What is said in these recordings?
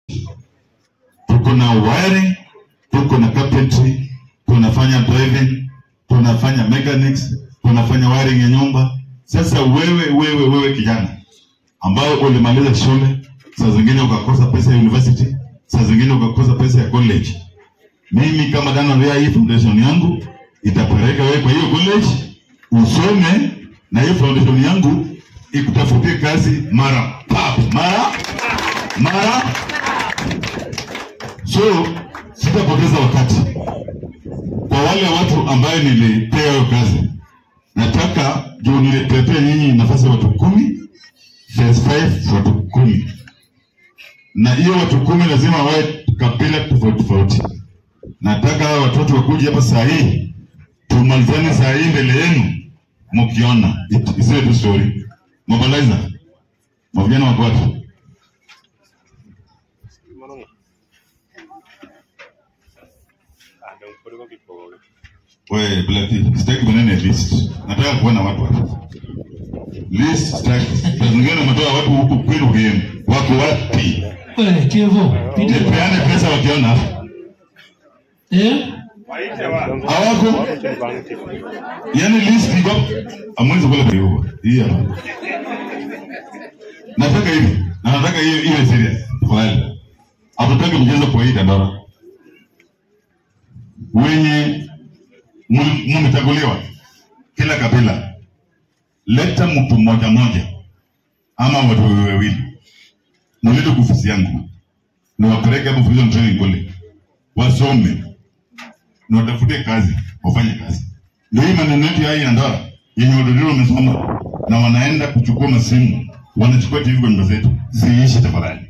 tuko na wiring, tuko na carpentry, tunafanya driving, tunafanya mechanics, tunafanya wiring ya nyumba. Sasa wewe wewe wewe kijana ambao ulimaliza shule, saa zingine ukakosa pesa ya university, saa zingine ukakosa pesa ya college, mimi kama Daniel Ria, hii foundation yangu itapeleka wewe kwa hiyo college usome, na hiyo foundation yangu ikutafutie kazi mara pap mara mara so sitapoteza wakati kwa wale watu ambaye nilipea hiyo kazi nataka juu nilipetea nyinyi nafasi ya watu kumi phase five watu kumi na hiyo watu kumi lazima wawe kabila tofauti tofauti nataka hawa watoto wakuja hapa saa hii tumalizane saa hii mbele yenu mkiona It- isiwe tu story mobilizer mavijana wako watu We, Blati, sitaki kunene list. Nataka kuona watu hapa. List sitaki. Saa zingine umetoa watu huku kwenu game. Wako wapi? Wewe Kevo, pita. Nipeane pesa wakiona hapa. Eh? Hawako? Yaani list iko amwezi kula kwa hiyo. Hii hapa. Nataka hivi. Na nataka hiyo iwe serious. Tafadhali. Hatutaki mchezo kwa hii dandora. Wenye mul- mmechaguliwa kila kabila, leta mtu mmoja mmoja ama watu wawili wawili, mulete kwa ofisi yangu niwapeleke hapo Fusion Training kule wasome na watafute kazi, wafanye kazi. Ndio hii maneno yetu ya hii ya ndoa yenye wadodoro wamesoma na wanaenda kuchukua masimu, wanachukua TV kwa nyumba zetu, ziishi tafadhali.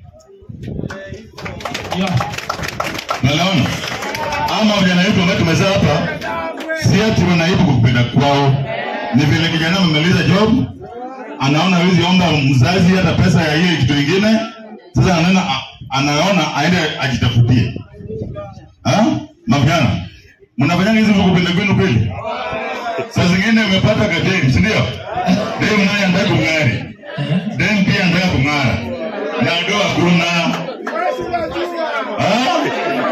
Yeah. Nalaona ama vijana wetu ambao tumezaa hapa, si ati wanaibu kwa kupenda kwao, ni vile kijana amemaliza job, anaona hawezi omba mzazi hata pesa ya hiyo kitu kingine, sasa anaona anaona aende ajitafutie. Ah, mavijana mnafanya hizi kwa kupenda kwenu kweli? Saa zingine umepata kadem, si ndio? Dem naye anataka kung'ari, dem pia anataka kung'ara, na doa kuna ah?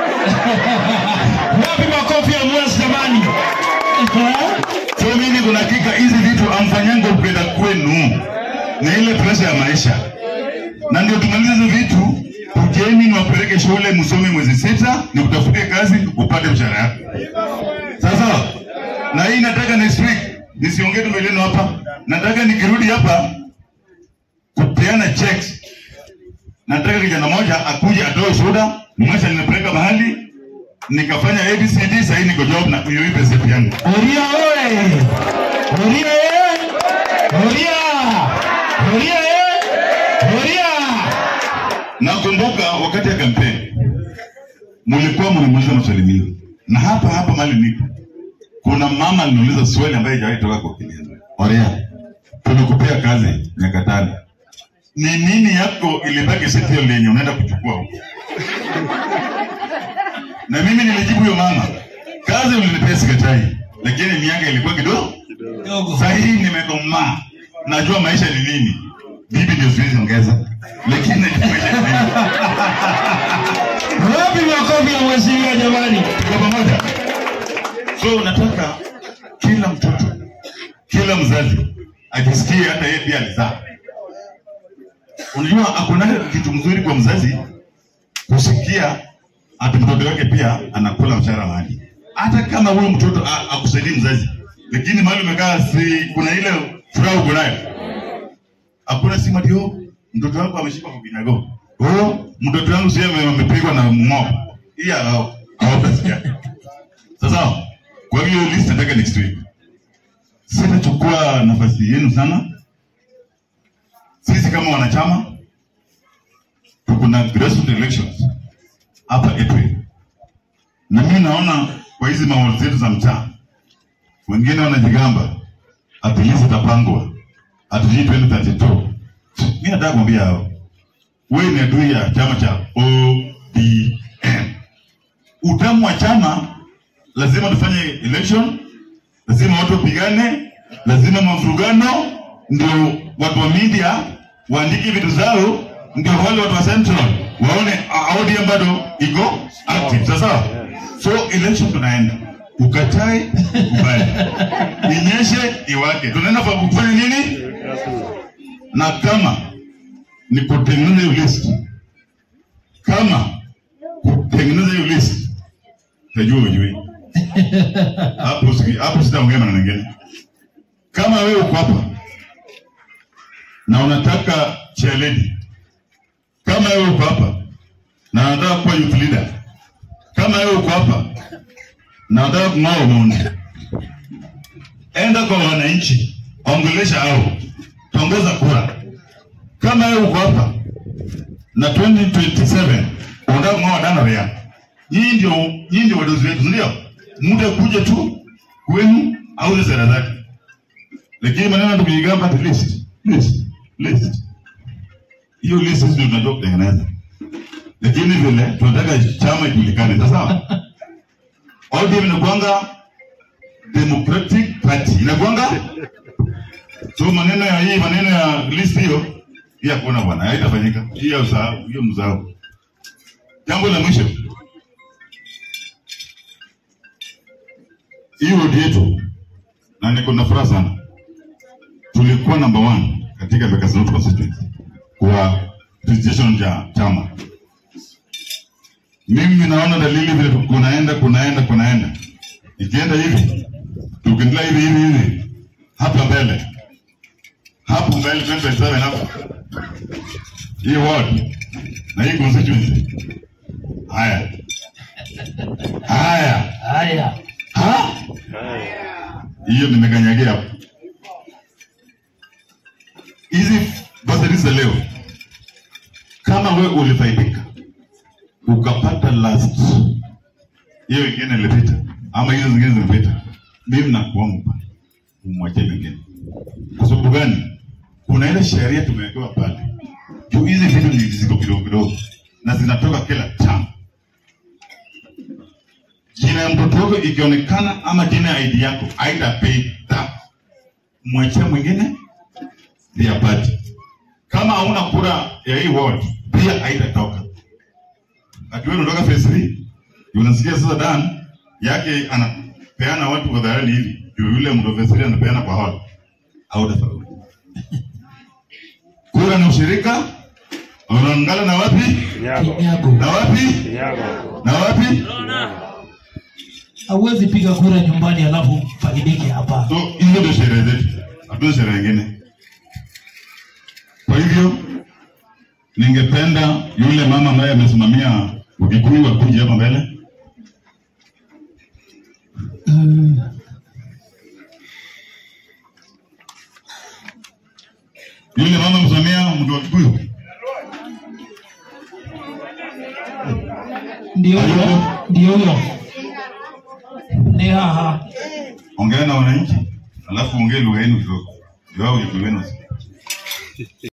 Wapi makofi ya mwezi jamani? Eh? So mimi kuna hakika hizi vitu amfanyango kupenda kwenu ni ile presha ya maisha, na ndio tumalize hizi vitu. Kujeni niwapeleke shule msome mwezi sita, nikutafutie kazi upate mshahara yako. Sasa na hii nataka next week nisiongee tu mbele yenu hapa, nataka nikirudi hapa kupeana checks. Nataka kijana moja akuje atoe shuhuda, mwacha nimepeleka mahali nikafanya ABCD, sasa niko job na hiyo hii pesa yangu. Oria oye! Oria eh! Oria! Oria eh! Oria! Nakumbuka wakati ya kampeni mlikuwa mnauliza maswali mingi, na hapa hapa mahali nipo, kuna mama aliniuliza swali ambaye haijawahi toka kwa akili yangu. Orea, tulikupea kazi miaka tano, ni nini yako ilibaki seti hiyo lenye unaenda kuchukua huko? Na mimi nilijibu huyo mama, kazi ulinipea sikatai, lakini miaka ilikuwa kidogo Dogo. Sasa hii nimekomaa, najua maisha ni nini. Bibi ndio siwezi ongeza, lakini najua maisha ni nini. Wapi makofi ya mheshimiwa jamani? Tuko pamoja. So nataka kila mtoto, kila mzazi ajisikie hata yeye pia alizaa. Unajua hakuna kitu mzuri kwa mzazi kusikia ati mtoto wake pia anakula mshahara mahali, hata kama huyo mtoto a- akusaidii mzazi, lakini mahali umekaa, si kuna ile furaha uko nayo hakuna simu ati oh, mtoto wangu ameshikwa kwa kinyago. Oh, mtoto wangu sio ame- amepigwa na mng'oa. Hii hao hawatasikia. Sasa kwa hiyo list nataka next week. Sitachukua nafasi yenu sana. Sisi kama wanachama tuko na grassroots elections hapa April, na mimi naona kwa hizi maoni zetu za mtaa, wengine wanajigamba at least itapangwa at least 2032. Mimi nataka kumwambia hao, wewe ni adui ya chama cha ODM. Utamu wa chama lazima tufanye election, lazima watu wapigane, lazima mavurugano, ndio watu wa media waandike vitu zao, ndio wale watu wa Central waone ah, ODM bado iko active sasa so election tunaenda ukatae kubali inyeshe iwake tunaenda kwa kufanya nini na kama ni kutengeneza hiyo list kama kutengeneza hiyo list tajua ujui hapo siki- hapo sitaongea maneno mengine kama wewe uko hapa na unataka chairlady kama wewe uko hapa na unataka kuwa youth leader kama wewe uko hapa na unataka kung'oa Omondi enda kwa wananchi ongelesha hao tongoza kura kama wewe uko hapa na 2027 unataka kung'oa Danaria nyinyi ndio nyinyi ndio wadozi wetu si ndio muda kuja tu kwenu au sera zake lakini maneno ya kujigamba ati list list list hiyo list sisi ndio tunajua kutengeneza lakini vile tunataka chama ijulikane sawa ODM inakuanga Democratic Party inakuanga so maneno ya hii maneno ya list hiyo hii hakuna bwana haitafanyika hii ya usahau hiyo msahau jambo la mwisho hii wodi yetu na niko na furaha sana tulikuwa number one katika Bakasi North constituency kwa registration ya chama. Mimi naona dalili vile kunaenda kunaenda kunaenda, ikienda hivi tukiendelea hivi hivi hivi hapa mbele hapo mbele 2027 hapo hii ward na hii constituency haya haya Haya. ha hiyo nimekanyagia hapo. Hizi basari za leo, kama we ulifaidika ukapata last hiyo ingine ilipita, ama hizo zingine zimepita, mimi nakuomba umwachie mengine. Kwa sababu gani? Kuna ile sheria tumewekewa pale juu, hizi vitu ni ziko kidogo kidogo na zinatoka kila chama jina ya mtoto wako ikionekana ama jina ya ID yako haitapita, mwachie mwingine ndiye apate. Kama hauna kura ya hii ward pia haitatoka. Ati wewe unatoka phase 3 unasikia sasa Dan yake anapeana watu kwa dharani hivi, ndio yule mtu wa phase 3 anapeana kwa hall, hautafaulu. Kura ni ushirika, unaungana na wapi Kinyago. na wapi na wapi Hauwezi piga kura nyumbani alafu faidike hapa. So hizo ndio sherehe zetu, hatuna sherehe nyingine. Kwa hivyo ningependa yule mama ambaye amesimamia Ukikuyu akuje hapa mbele. Mm. Yule mama msimamia mtu wa Kikuyu, Ndio huyo, ndio huyo. Ni haha. ongea na wananchi, alafu ongee lugha yenu kidogo, ndio hao Ukikuyu wenu.